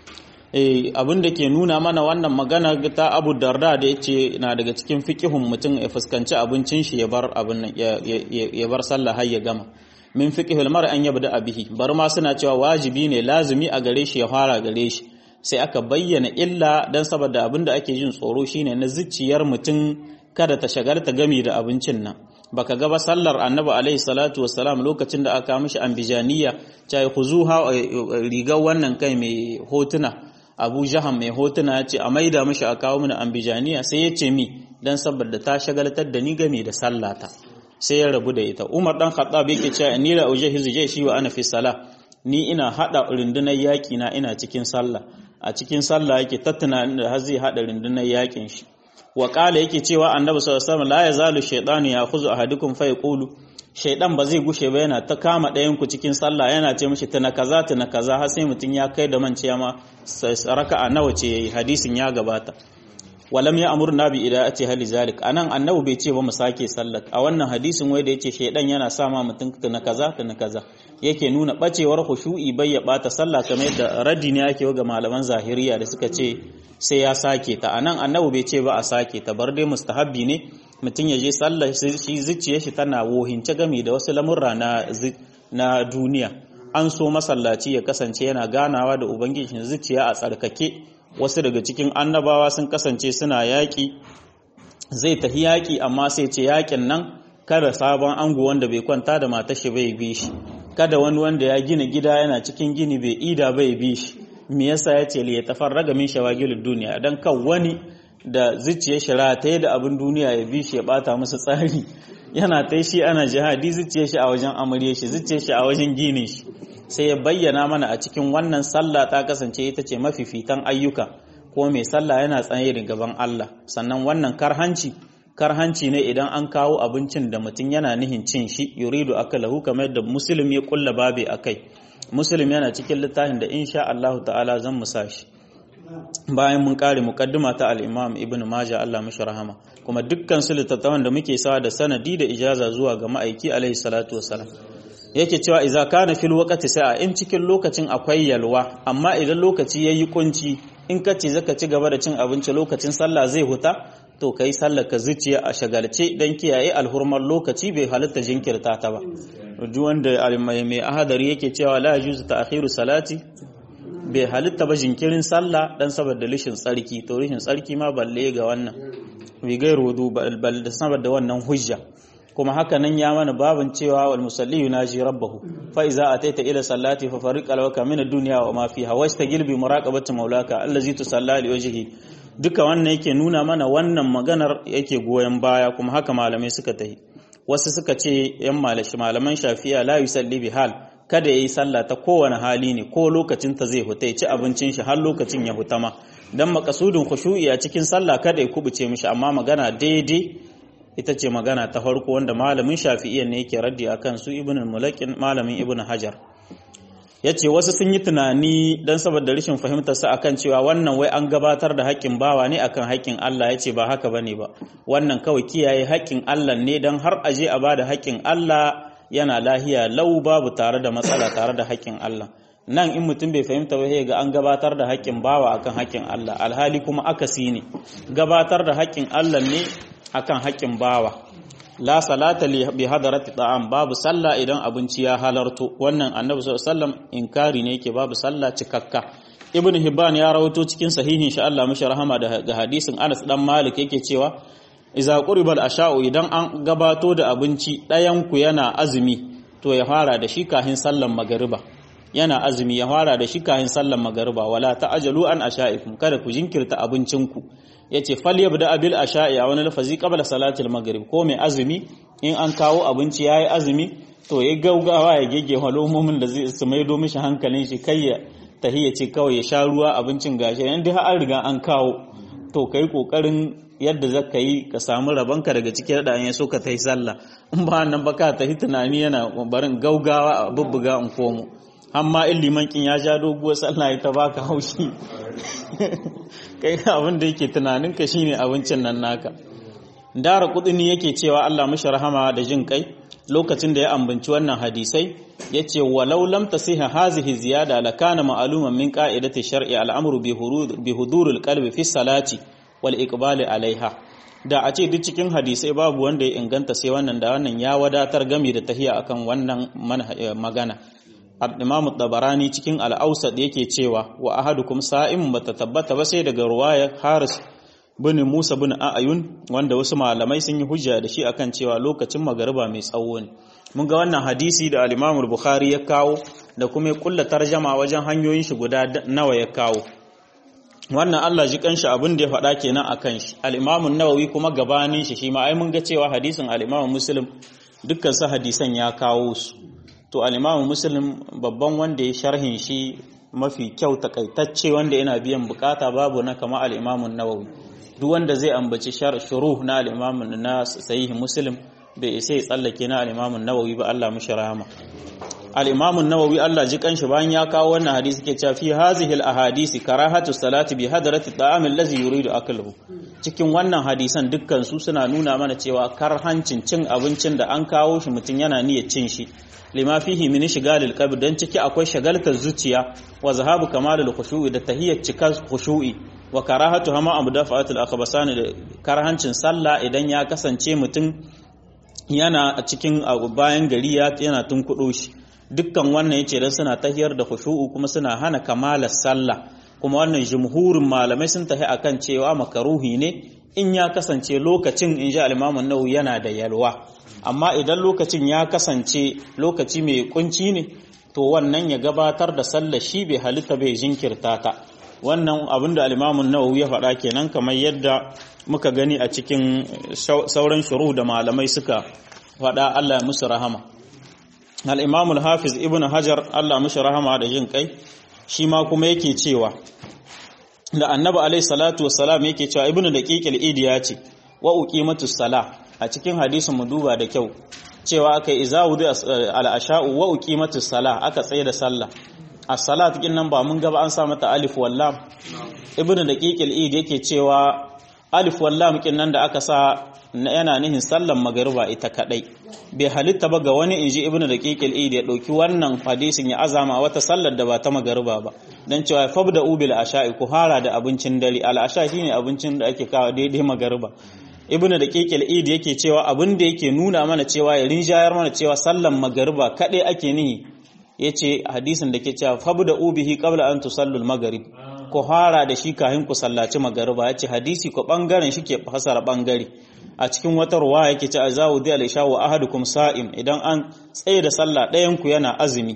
abin da ke nuna mana wannan magana ta abu darda da ya ce na daga cikin fikihun mutum ya fuskanci abincin shi ya bar abin ya bar sallah har ya gama min fiqhul mar an yabda abihi bar ma suna cewa wajibi ne lazumi a gare shi ya fara gare shi sai aka bayyana illa dan saboda abin da ake jin tsoro shine na zuciyar mutum kada ta shagarta gami da abincin nan baka ga ba sallar annabi alaihi salatu wassalam lokacin da aka mishi ambijaniya cai khuzuha rigar wannan kai mai hotuna abu jahan mai hotuna ya ce a maida mishi a kawo mini ambijaniya sai ya ce mi dan saboda ta shagaltar da ni gami da sallata sai ya rabu da ita umar dan khattab yake cewa ni la ujahizu shi wa ana fi salah ni ina hada rundunar yaki na ina cikin sallah a cikin sallah yake tattuna da har zai hada rundunar yakin shi wa kala yake cewa annabi sallallahu alaihi wasallam la yazalu shaytanu ya'khudhu ahadukum fa yaqulu shaydan ba zai gushe ba yana ta kama ɗayan ku cikin sallah yana ce mishi tana kaza tana kaza har sai mutun ya kai da manciya ma raka'a nawa ce yayi hadisin ya gabata walam ya amur nabi idan a ce hali zalik anan annabi bai ce ba mu sake sallat a wannan hadisin wai da yace shaydan yana sa ma mutun tana kaza tana kaza yake nuna bacewar khushu'i bai ya bata sallah kamar yadda raddi ne yake ga malaman zahiriya da suka ce sai ya sake ta anan annabi bai ce ba a sake ta bar dai mustahabbi ne mutum ya je sallah shi zuciyar shi tana wohince game da wasu lamurra na na duniya an so masallaci ya kasance yana ganawa da ubangiji zuciya a tsarkake wasu daga cikin annabawa sun kasance suna yaƙi zai tafi yaƙi amma sai ce yaƙin nan kada sabon ango wanda bai kwanta da matar shi bai bi shi kada wani wanda ya gina gida yana cikin gini bai ida bai bi shi me yasa ya ce ya tafarraga min shawagilud duniya dan kan wani da zuciyar shi rataye da abin duniya ya bi shi ya bata masa tsari yana ta shi ana jihadi zuciyar shi a wajen amarya shi zuciyar shi a wajen ginin shi sai ya bayyana mana a cikin wannan sallah ta kasance ita ce mafifitan ayyuka ko mai sallah yana tsaye da gaban Allah sannan wannan karhanci karhanci ne idan an kawo abincin da mutum yana nihin cin shi yuridu akalahu kamar yadda muslim ya kulla babe akai muslim yana cikin littafin da insha Allah ta'ala zan musa shi bayan mun kare mukaddima ta al-Imam Ibn Majah Allah mishi rahama kuma dukkan su littattafan da muke sawa da sanadi da ijaza zuwa ga ma'aiki alaihi salatu wassalam yake cewa idza kana fil waqti sa'a in cikin lokacin akwai yalwa amma idan lokaci yayi kunci in ka ce zaka ci gaba da cin abinci lokacin sallah zai huta to kai sallar ka zuciya a shagalce dan kiyaye alhurmar lokaci bai halitta jinkirta ta ba duk wanda mai ahadari yake cewa la yajuzu ta'khiru salati bai halitta ba jinkirin sallah dan saboda lishin tsarki to lishin tsarki ma balle ga wannan bi gairu wudu bal da saboda wannan hujja kuma haka nan ya mana babin cewa wal musalli yunaji rabbahu fa iza ataita ila sallati fa fariq alwaka min ad-dunya wa ma fiha wastagil bi muraqabati maulaka allazi tusalla li wajhihi duka wannan yake nuna mana wannan maganar yake goyen baya kuma haka malamai suka tahi wasu suka ce yan malashi malaman shafi'a la yusalli bi hal kada yayi sallah ta kowane hali ne ko lokacin ta zai huta ya ci abincin shi har lokacin ya huta ma dan makasudin khushu'i a cikin sallah kada ya kubuce mishi amma magana daidai ita ce magana ta farko wanda malamin shafi'iyya ne yake raddi akan su ibn al-mulakin malamin ibn hajar ya ce wasu sun yi tunani don saboda rashin fahimtar sa akan cewa wannan wai an gabatar da haƙƙin bawa ne akan haƙƙin Allah ya ce ba haka bane ba wannan kawai kiyaye haƙƙin Allah ne don har aje a bada haƙƙin Allah yana lahiya lau babu tare da matsala tare da haƙƙin Allah nan in mutum bai fahimta ba ga an gabatar da haƙƙin bawa akan haƙƙin Allah alhali kuma akasi ne gabatar da haƙƙin Allah ne akan haƙƙin bawa la salata li bi hadarati ta'am babu sallah idan abinci ya halarto wannan annabi sallallahu alaihi wasallam inkari ne yake babu sallah cikakka ibn hibban ya rawaito cikin sahihin shi Allah mashi rahama da hadisin Anas dan Malik yake cewa iza quribal asha'u idan an gabato da abinci ɗayan ku yana azumi to ya fara da shi kahin sallan magariba yana azumi ya fara da shi kahin sallan magariba wala ta'ajalu an asha'ikum kada ku jinkirta abincinku yace falyabda abil asha'i a wani lafazi qabla salatil maghrib ko mai azumi in an kawo abinci yayi azumi to ya gaugawa ya gege halomomin da zai su maido mishi hankalin shi kai ya tahiyya ce kawai ya sha ruwa abincin gashi yan dai an riga an kawo to kai kokarin yadda zaka yi ka samu rabanka daga cikin da an so ka tai sallah in ba nan ba ka tahi tunani yana barin gaugawa a bubbuga in komo amma in liman kin ya ja doguwar sallah ya ta baka haushi kai abin da yake tunanin ka shine abincin nan naka dara kudini yake cewa Allah mishi rahama da jin kai lokacin da ya ambanci wannan hadisai yace walau lam tasiha hazihi ziyada lakana ma'luman min qa'idati shar'i al'amru bi huduril qalbi fi salati wal iqbali alaiha da a ce duk cikin hadisai babu wanda ya inganta sai wannan da wannan ya wadatar gami da tahiya akan wannan magana al-imam tabarani cikin al-awsat yake cewa wa ahadukum sa'im bata tabbata ba sai daga ruwaya haris bin musa bin ayun wanda wasu malamai sun yi hujja da shi akan cewa lokacin magariba mai tsawo ne mun ga wannan hadisi da al-imam bukhari ya kawo da kuma ya kulla tarjama wajen hanyoyin shi guda nawa ya kawo wannan Allah ji kanshi abin da ya faɗa kenan akan shi al-imam nawawi kuma gabanin shi shi ma ai mun ga cewa hadisin al-imam muslim dukkan su hadisan ya kawo su to al-imamu muslim babban wanda ya sharhin shi mafi kyau takaitacce wanda yana biyan bukata babu na kama al-imamu nawawi duk wanda zai ambaci shuruh na al-imamu na sahih muslim bai isa ya tsallake na al-imamu nawawi ba Allah mushi rahama al-imamu nawawi Allah ji kanshi bayan ya kawo wannan hadisi ke cewa fi hazihi al-ahadisi karahatu salati bi hadrati ta'am allazi yuridu akluhu cikin wannan hadisan dukkan su suna nuna mana cewa karhancin cin abincin da an kawo shi mutum yana niyyar cin shi lima fihi min shigalil qalb dan ciki akwai shagaltar zuciya wa zahabu kamalul khushu'i da tahiyyat cikar khushu'i wa karahatu hama amdafa'atul akhbasan da karhancin sallah idan ya kasance mutum yana a cikin bayan gari yana tunkudo shi dukkan wannan yace dan suna tahiyar da khushu'u kuma suna hana kamalar sallah kuma wannan jumhurin malamai sun tahi akan cewa makaruhi ne in ya kasance lokacin in ji al-Imam an-Nawawi yana da yalwa amma idan lokacin ya kasance lokaci mai kunci ne to wannan ya gabatar da sallar shi bai halitta bai jinkirta ta wannan abin da alimamun nawawi ya faɗa kenan kamar yadda muka gani a cikin sauran shuru da malamai suka faɗa Allah ya musu rahama al-imamul hafiz ibnu hajar Allah mushi rahama da jin kai shi ma kuma yake cewa da annabi alaihi salatu wassalam yake cewa ibnu daqiqil idi ya ce wa uqimatus salah a cikin hadisin mu duba da kyau cewa aka iza wudu al-asha'u wa uqimatus salah aka tsaye da sallah as-salat kin nan ba mun ga ba an sa mata alif wallam ibnu daqiqil id yake cewa alif wallam kin nan da aka sa yana nihin sallan magariba ita kadai bai halitta ba ga wani inji ibnu daqiqil id ya dauki wannan hadisin ya azama wata sallar da ba ta magariba ba dan cewa fabda ubil asha'i ku hara da abincin dare al-asha shine abincin da ake kawo daidai magariba ibnu da kekel id yake cewa abin da yake nuna mana cewa ya rinjayar mana cewa sallan magariba kaɗai ake nihi yace hadisin da ke cewa fabda ubihi qabla an tusallu al-maghrib ku fara da shi kafin ku sallaci magariba yace hadisi ko bangaren shi ke fasara bangare a cikin wata ruwa yake cewa azawu di al-isha wa ahadukum sa'im idan an tsaye da sallah ɗayan ku yana azumi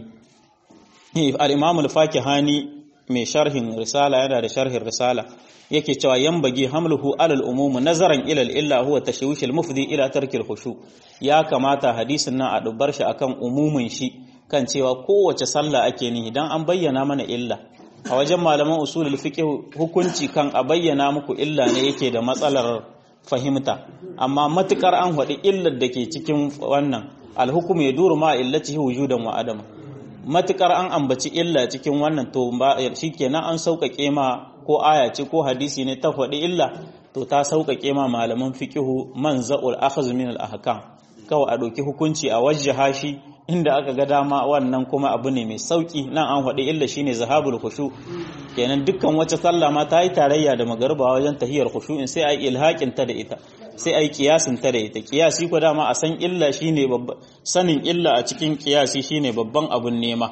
al-imam al-fakihani mai sharhin risala yana da sharhin risala yake cewa yambagi hamluhu alal umum nazaran ila illa huwa tashwish al mufdi ila tarki al khushu ya kamata hadisin nan a dubbar shi akan umumin shi kan cewa kowace sallah ake nihi dan an bayyana mana illa a wajen malaman usulul fiqh hukunci kan a bayyana muku illa ne yake da matsalar fahimta amma matukar an faɗi illar da ke cikin wannan alhukum ya duru ma illatihi wujudan wa adama matukar an ambaci illa cikin wannan to shikenan an sauƙaƙe ma ko aya ce ko hadisi ne ta faɗi illa to ta sauƙaƙe ma malaman fiqihu man za'ul akhaz min al ahkam kawai a ɗauki hukunci a wajjaha shi inda aka ga dama wannan kuma abu ne mai sauƙi nan an faɗi illa shine zahabul khushu kenan dukkan wacce sallah ma ta yi tarayya da magariba wajen tahiyar khushu'in sai ai ilhaƙin ta da ita sai ai kiyasin ta da ita kiyasi ko dama a san illa shine babban sanin illa a cikin kiyasi shine babban abun nema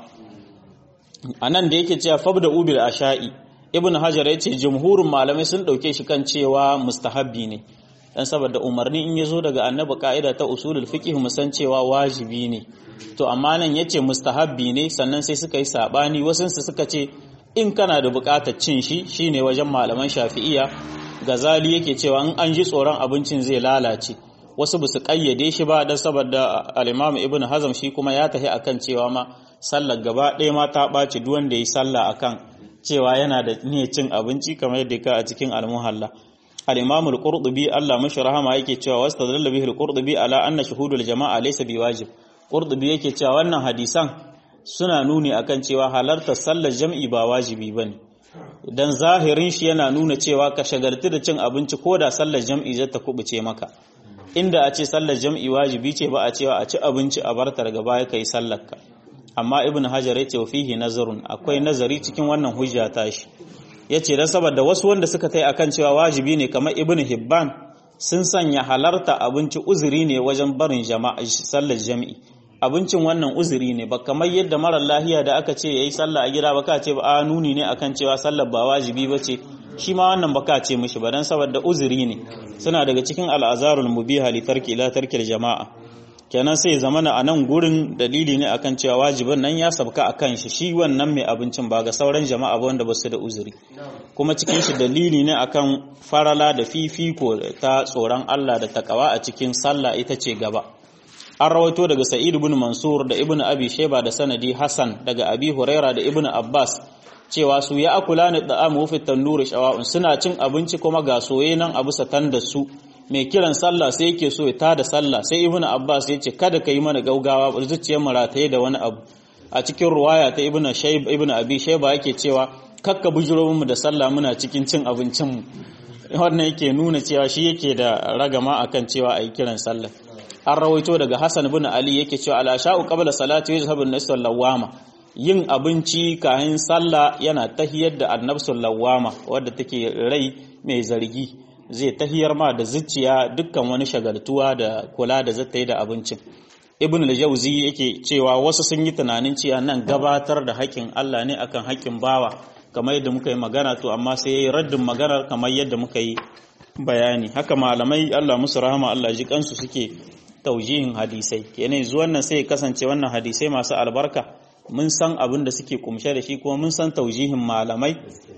anan da yake cewa fabda ubil asha'i ibn hajar ya ce jumhurin malamai sun ɗauke shi kan cewa mustahabbi ne dan saboda umarni in ya zo daga annabi ka'ida ta usulul fiqh mu san cewa wajibi ne to amma nan yace mustahabbi ne sannan sai suka yi sabani wasun su suka ce in kana da buƙatar cin shi shine wajen malaman shafi'iya gazali yake cewa in an ji tsoron abincin zai lalace wasu ba su kayyade shi ba dan saboda al-imam ibn hazm shi kuma ya tahi akan cewa ma sallar gaba ɗaya ma ta ɓaci duk wanda yi sallah akan cewa yana da niyyar cin abinci kamar yadda ka a cikin al-muhalla al-imam al-qurtubi Allah mashi rahama yake cewa wastadalla bihi al-qurtubi ala anna shuhudul jama'a laysa biwajib qurtubi yake cewa wannan hadisan suna nuni akan cewa halartar sallar jam'i ba wajibi bane dan zahirin shi yana nuna cewa ka shagaltu da cin abinci ko da sallar jam'i zata kubuce maka inda a ce sallar jam'i wajibi ce ba a cewa a ci abinci a barta daga baya kai sallar ka amma ibn hajar ya ce wa fihi nazarun akwai nazari cikin wannan hujja ta shi ya ce don saboda wasu wanda suka tai akan cewa wajibi ne kamar ibn hibban sun sanya halarta abinci uzuri ne wajen barin jama'a sallar jami'i abincin wannan uzuri ne ba kamar yadda marar lahiya da aka ce yayi sallah a gida ba ka ce ba a nuni ne akan cewa sallar ba wajibi ba ce shi ma wannan ba ka ce mishi ba don saboda uzuri ne suna daga cikin al'azarul mubiha li tarki ila tarkil jama'a kenan sai zamana a nan gurin dalili ne akan cewa wajibin nan ya sabka a kan shi shi wannan mai abincin ba ga sauran jama'a ba wanda ba su da uzuri kuma cikin shi dalili ne akan farala da fifiko ta tsoron Allah da takawa a cikin sallah ita ce gaba an rawaito daga sa'id ibn mansur da ibn abi sheba da sanadi hasan daga abi huraira da ibn abbas cewa su ya akula ni da'amu fi tannuri shawa'un suna cin abinci kuma ga soye nan a bisa tan da su mai kiran sallah sai yake so ya tada sallah sai ibnu abbas ya ce kada ka yi mana gaugawa zuciyar mu rataye da wani abu a cikin ruwaya ta ibnu shayb ibnu abi shayba yake cewa kakka bujuro mu da sallah muna cikin cin abincin mu wannan yake nuna cewa shi yake da ragama akan cewa ayi kiran sallah an rawaito daga hasan ibn ali yake cewa ala sha'u qabla salati yuzhabu an-nasu lawama yin abinci kayan sallah yana tahiyar da annabsul lawama wadda take rai mai zargi zai tahiyar ma da zuciya dukkan wani shagaltuwa da kula da zata yi da abincin ibn al-jawzi yake cewa wasu sun yi tunanin cewa nan gabatar da haƙƙin Allah ne akan haƙƙin bawa kamar yadda muka yi magana to amma sai yayi raddin maganar kamar yadda muka yi bayani haka malamai Allah musu rahama Allah ji kansu suke taujihin hadisai kenan zuwan nan sai kasance wannan hadisai masu albarka mun san abin da suke kumshe da shi kuma mun san taujihin malamai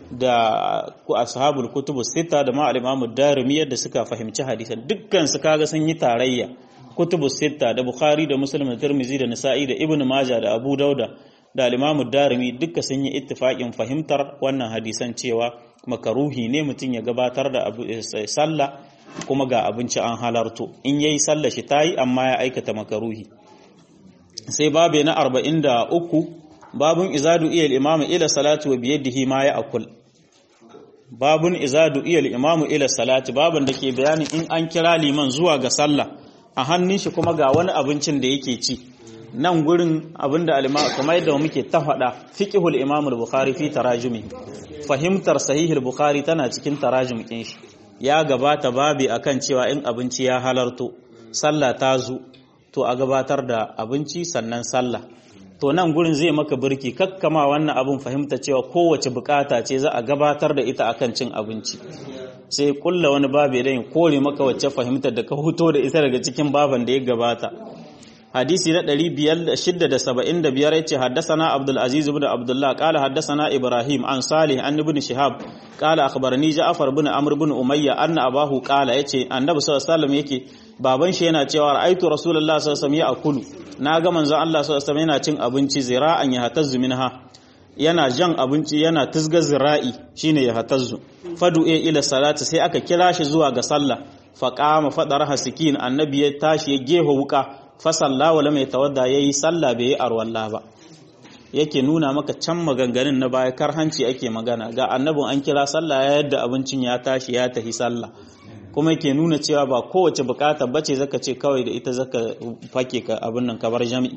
da ashabul kutubu sita da ma'al imamu darimi yadda suka fahimci hadisan dukkan su kaga sun yi tarayya kutubu sita da bukhari da muslim da tirmizi da nisa'i da ibnu majah da abu dauda da al-imamu darimi duka sun yi ittifaqin fahimtar wannan hadisan cewa makaruhi ne mutum ya gabatar da sallah kuma ga abinci an halarto in yayi sallah shi tayi amma ya aikata makaruhi sai babe na 43 babun izadu iyal imamu ila salatu wa biyadihi ma ya akul babun izadu iyal imamu ila salati babun da ke bayanin in an kira liman zuwa ga sallah a hannun shi kuma ga wani abincin da yake ci nan gurin abinda al-imam kamar yadda muke ta faɗa fiqhul imam al-bukhari fi tarajumi fahimtar sahihul bukhari tana cikin tarajum din shi ya gabata babi akan cewa in abinci ya halarto sallah ta zo to a gabatar da abinci sannan sallah to nan gurin zai maka birki kakkama wannan abin fahimta cewa kowace bukata ce za a gabatar da ita akan cin abinci sai kulla wani babu da kore maka wacce fahimtar da ka huto da ita daga cikin baban da ya gabata hadisi na 575 yace haddasana Abdul Aziz ibn Abdullah qala haddasana Ibrahim an Salih an ibn Shihab qala akhbarani Ja'far ibn Amr ibn Umayya anna abahu qala yace annabi sallallahu alaihi wasallam yake baban shi yana cewa ra'aitu rasulullahi sallallahu alaihi wasallam ya'kulu naga manzon Allah sallallahu alaihi wasallam yana cin abinci zira'an ya hatazzu minha yana jan abinci yana tizga zira'i shine ya hatazzu fadu ila salati sai aka kira shi zuwa ga sallah faqama fadar hasikin annabi ya tashi ya gefa wuka fa salla wala mai tawadda yayi sallah bai yi arwalla ba yake nuna maka can maganganun na baya karhanci ake magana ga annabin an kira sallah ya yadda abincin ya tashi ya tafi sallah kuma yake nuna cewa ba kowace bukata bace zaka ce kawai da ita zaka fake ka abin nan kabar jami'i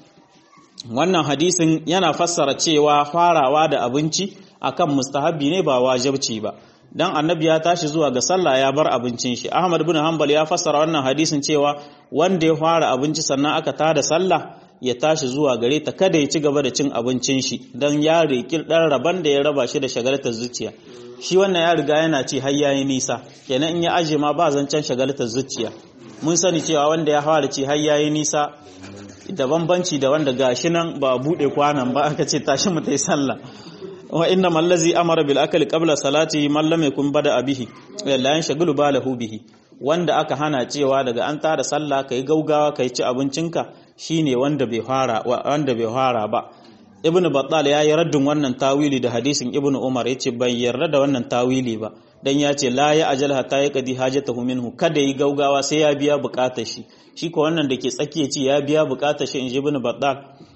wannan hadisin yana fassara cewa farawa da abinci akan mustahabi ne ba wajibci ba dan annabi ya tashi zuwa ga sallah ya bar abincin shi ahmad bin hanbal ya fassara wannan hadisin cewa wanda ya fara abinci sannan aka tada sallah ya tashi zuwa gare ta kada ya ci gaba da cin abincin shi dan ya riki dan raban da ya raba shi da shagaltar zuciya shi wannan ya riga yana ci har yayi nisa kenan in ya aje ma ba zancen shagaltar zuciya mun sani cewa wanda ya fara ci har yayi nisa da bambanci da wanda gashi nan ba bude kwanan ba aka ce tashi mu tai sallah wa inna mallazi amara bil akli qabla salati man lam yakun bada bihi la yanshagulu balahu bihi wanda aka hana cewa daga an tada sallah kai gaugawa kai ci abincinka shine wanda bai fara wanda bai fara ba ibnu battal ya yi raddin wannan tawili da hadisin ibnu umar yace bai yarda da wannan tawili ba dan ya ce la ya ajal hatta ya qadi hajatahu minhu kada yi gaugawa sai ya biya bukatar shi shi ko wannan da ke tsakiya ce ya biya bukatar shi inji ibnu battal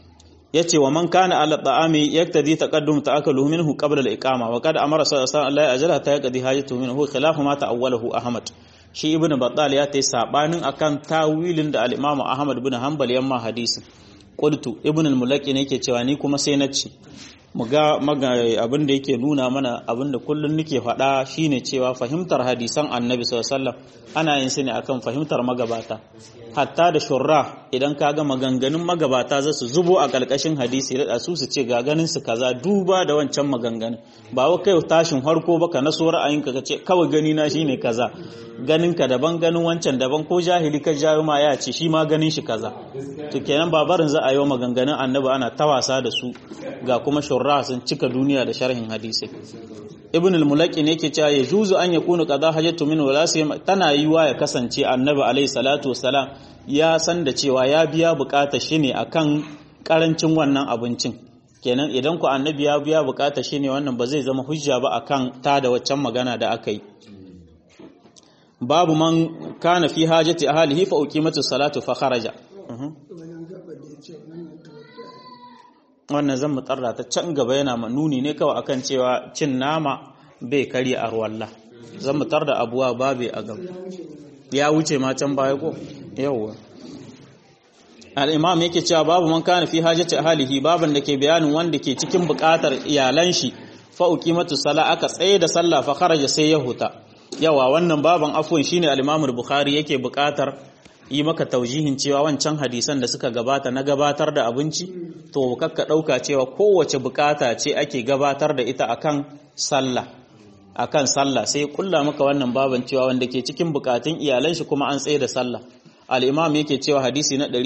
yace wa man kana ala ta'ami yaktadi taqaddum ta'akaluhu minhu qabla al-iqama wa qad amara sallallahu alaihi wasallam la ya ajal hatta ya qadi hajatahu minhu khilafu ma ta'awwalahu ahmad shi ibn battal ya ta yi sabanin akan tawilin da al-imamu ahmad bin hanbal yamma hadisin qultu ibn al-mulaqi ne yake cewa ni kuma sai na ci mu ga abin da yake nuna mana abin da kullun nake faɗa shine cewa fahimtar hadisan annabi sallallahu alaihi wasallam ana yin su ne akan fahimtar magabata hatta da shurra idan ka ga maganganun magabata za su zubo a ƙarƙashin hadisi da su su ce ga ganin su kaza duba da wancan maganganun ba wa kai tashin harko ba ka naso ra'ayinka ka ce kawai gani na shine kaza ganin ka daban ganin wancan daban ko jahili ka jawo ma ya ce shi ma ganin shi kaza to kenan ba barin za a yi wa maganganun annabi ana ta wasa da su ga kuma shurra sun cika duniya da sharhin hadisi ibn al-mulaqi ne yake cewa yajuzu an yakunu qada hajatu min wala tana yiwa ya kasance annabi alaihi salatu wassalam ya san da cewa ya biya bukatar shi ne akan karancin wannan abincin kenan idan ku annabi ya biya bukatar shi ne wannan ba zai zama hujja ba akan ta da waccan magana da aka yi babu man kana fi hajati ahlihi fa uqimatu salatu fa kharaja wannan zan mutarra ta can gaba yana nuni ne kawai akan cewa cin nama bai kari a ruwalla zan mutar da abuwa babe a gaba ya wuce ma can baya ko yawwa al-imam yake cewa babu man kana fi hajati ahlihi baban da ke bayanin wanda ke cikin bukatar iyalan shi fa uqimatu sala aka tsaye da sallah fa kharaja sai ya huta yawa wannan baban afwan shine al-imam al-bukhari yake bukatar yi maka taujihin cewa wancan hadisan da suka gabata na gabatar da abinci to kakka ɗauka cewa kowace bukata ce ake gabatar da ita akan sallah akan sallah sai kulla maka wannan baban cewa wanda ke cikin bukatun iyalan shi kuma an tsaye da sallah al-imam yake cewa hadisi na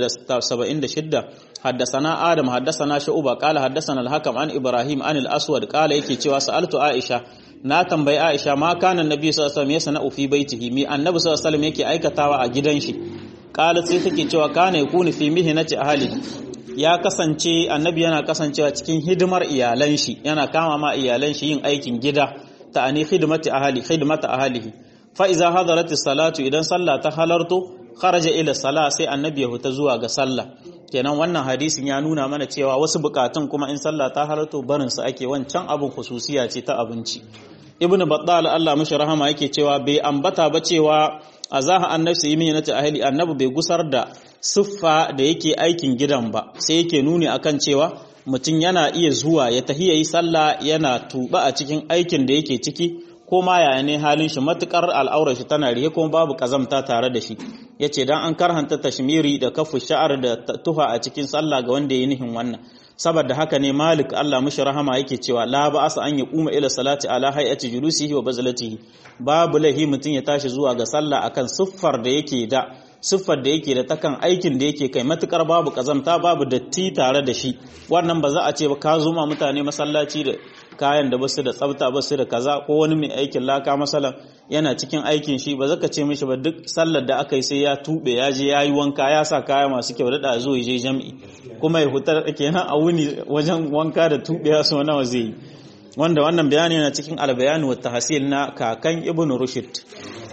676 haddasana adam haddasana shu'ba qala haddasana al-hakam an ibrahim an al-aswad qala yake cewa sa'altu aisha na tambayi Aisha ma kana annabi sallallahu alaihi wasallam yasna fi baitihi mi annabi sallallahu alaihi wasallam yake aikatawa a gidan shi qalat sai take cewa kana yakunu fi mihnati ahli ya kasance annabi yana kasancewa cikin hidimar iyalan shi yana kama ma iyalan shi yin aikin gida ta'ani khidmati ahli khidmata ahlihi fa iza hadarat salatu idan sallah ta halarto kharaja ila sala sai annabi ya huta zuwa ga sallah kenan wannan hadisin ya nuna mana cewa wasu bukatun kuma in sallah ta halarto barin su ake wancan abin khususiya ce ta abinci ibnu battal Allah mishi rahama yake cewa bai ambata ba cewa azaha annabi yi min ta ahli annabi bai gusar da siffa da yake aikin gidan ba sai yake nuni akan cewa mutum yana iya zuwa ya tahi yayi sallah yana tuba a cikin aikin da yake ciki ko ma yaya ne halin shi matukar al'aurar shi tana rihe kuma babu kazamta tare da shi yace dan an karhanta tashmiri da kafu sha'ar da tuha a cikin sallah ga wanda ya nihin wannan saboda haka ne malik Allah mushi rahama yake cewa la ba asa an yaquma ila salati ala hay'ati julusihi wa bazlatihi babu lahi mutun ya tashi zuwa ga sallah akan siffar da yake da siffar da yake da takan aikin da yake kai matukar babu kazamta babu datti tare da shi wannan ba za a ce ba ka zuma mutane masallaci da kayan da basu da tsafta basu da kaza ko wani mai aikin laka masalan yana cikin aikin shi ba zaka ce mishi ba duk sallar da aka yi sai ya tube ya je yayi wanka ya sa kaya masu kyau da zo ya je jami'i kuma ya hutar kenan a wuni wajen wanka da tube ya so nawa zai yi wanda wannan bayani yana cikin albayani wa tahsil na kakan ibnu rushd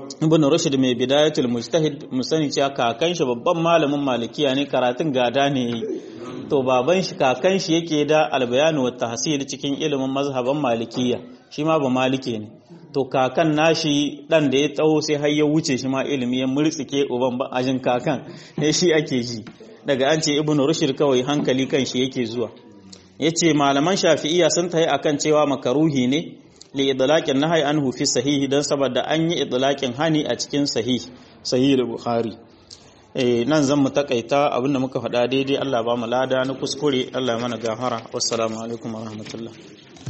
ibn rushd mai bidayatul mujtahid musani cewa kakan shi babban malamin malikiya ne karatun gada ne yayi to baban shi kakan shi yake da albayanu wa tahsil cikin ilimin mazhaban malikiya shi ma ba malike ne to kakan nashi dan da ya tsawo sai har ya wuce shi ma ilimi ya murtsike uban ba ajin kakan ne shi ake ji daga an ce ibn rushd kawai hankali kan shi yake zuwa yace malaman shafi'iyya sun tayi akan cewa makaruhi ne li idlaqin nahyi anhu fi sahihi dan saboda an yi idlaqin hani a cikin sahih sahih bukhari eh nan zan mu takaita abinda muka faɗa daidai Allah ba mu lada na kuskure Allah ya mana gafara wassalamu alaikum warahmatullahi